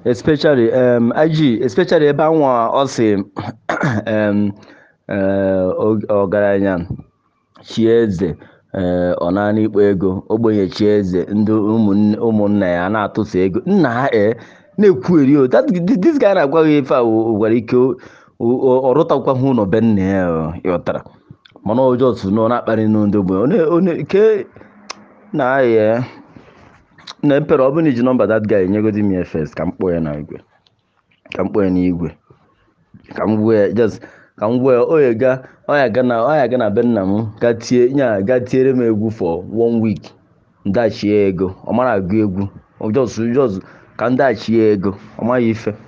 especially um, IG especially ebe anwa ọ sị um, eh, og- ọgaranya chie eze ee ọ naanị ikpo ego ogbenye chi eze ndị ụmụnne ụmụnna ya na-atụsa ego nna ha ee na-ekwueri o that this guy na-agwa gị ife a o- gwara ike o- o- ọ rụtakwaghị ụlọ be nna ya o, ịghọtara mana ọjọọ tụ nọ na-akparị nụ ndị ogbenye One- one- ke na ya na mpere ọ bụrụ na iji nọmba that guy nyegodi m ya first ka m kpọọ ya na igwe ka m kpọọ ya n'igwe ka m gbuo ya just ka m gbuo ya o ya ga ọ ya ga na ọ ya ga na be nna m ga tie nya ga tiere m egwu for one week ndachie ego ọ mara agụ egwu just just ka ndachie ego ọ maghị ife